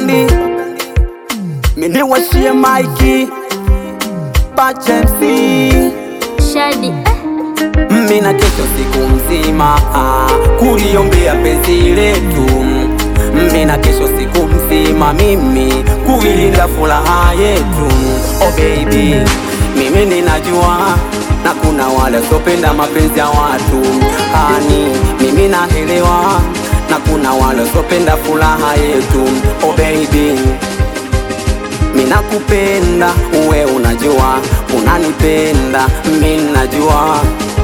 blandi miniwashie maiki pachemsi Shadi eh. Mina kesho siku mzima ah, kuliombea penzi letu. Mina kesho siku mzima mimi kuilinda furaha yetu. Oh baby, mimi ninajua na kuna wale wasiopenda mapenzi ya watu hani, mimi naelewa na kuna wale wasiopenda furaha yetu. Oh baby minakupenda uwe unajua unanipenda mi najua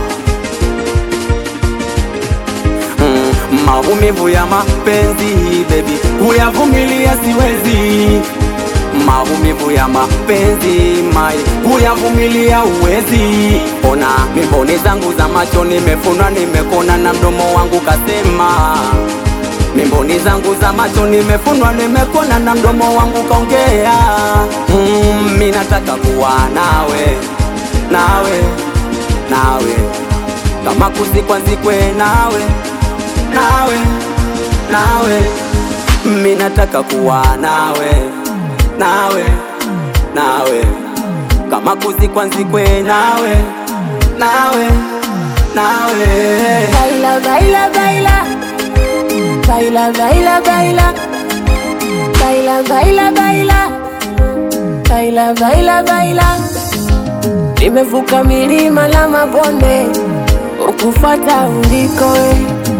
mm, maumivu ya mapenzi bebi kuyavumilia siwezi maumivu ya mapenzi mai kuyavumilia uwezi ona mimboni zangu za macho nimefunwa nimekona na mdomo wangu kasema mimboni zangu za macho nimefunwa nimekona na mdomo wangu kaongea mm, mi nataka kuwa nawe nawe nawe kama kuzikwa nzikwe nawe nawe nawe mi nataka kuwa nawe nawe nawe kama kuzikwa nzikwe nawe nawe nawe Baila, baila, baila. Baila, baila, baila. Baila, baila, baila. Baila, baila, baila. Nimevuka milima na mabonde ukufata uliko we,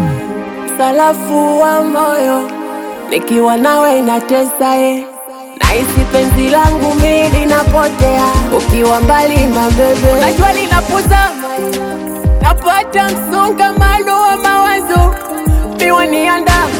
salafu wa moyo nikiwa nawe inatesa e, nahisi penzi langu mi linapotea ukiwa mbali mabebe, najua linapozama napata msongamano wa mawazo miwa niandama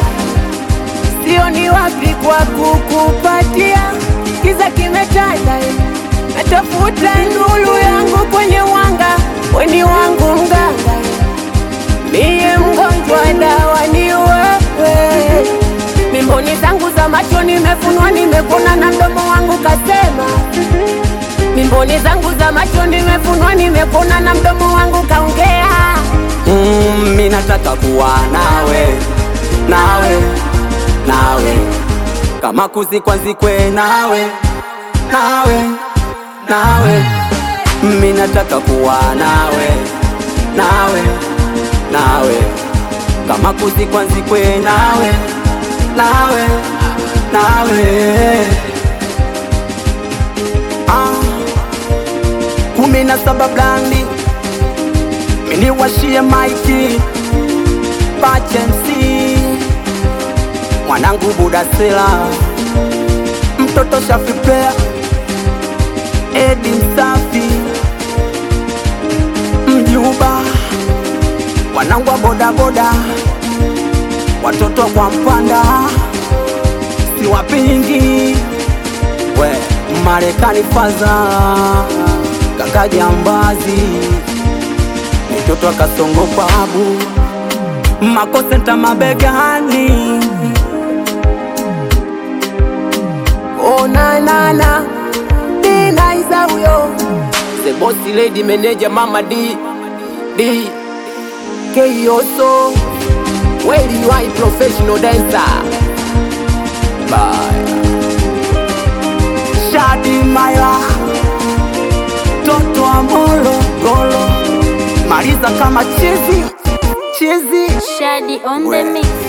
sio ni wapi kwa kukupatia kiza kimetanda eh. natafuta nuru yangu kwenye wanga weni wangu mganga eh. miye mgonjwa dawa ni wewe mimboni zangu za macho nimefunwa nimepona na mdomo wangu kasema mimboni zangu za macho nimefunwa nimepona na mdomo wangu kaongea Mm, mi nataka kuwa nawe nawe nawe kama kuzikwa nzikwe nawe nawe nawe mi nataka kuwa nawe nawe nawe kama kuzikwa nzikwe nawe nawe nawe ah, kumi na saba blandi miniwashie maiki pachemsi mwanangu budasela mtoto shafipea edi msafi mjuba mwanangu wa bodaboda watoto kwa mpanda siwapingi we marekani faza kaka jambazi mtoto akasongo babu makosenta mabegani Oh na na na, ni naiza huyo the bossy lady manager mama d d Keioso, Where you are professional dancer Bye Shadi Maila Toto Amolo Golo Mariza kama chizi Chizi Shadi on the mix.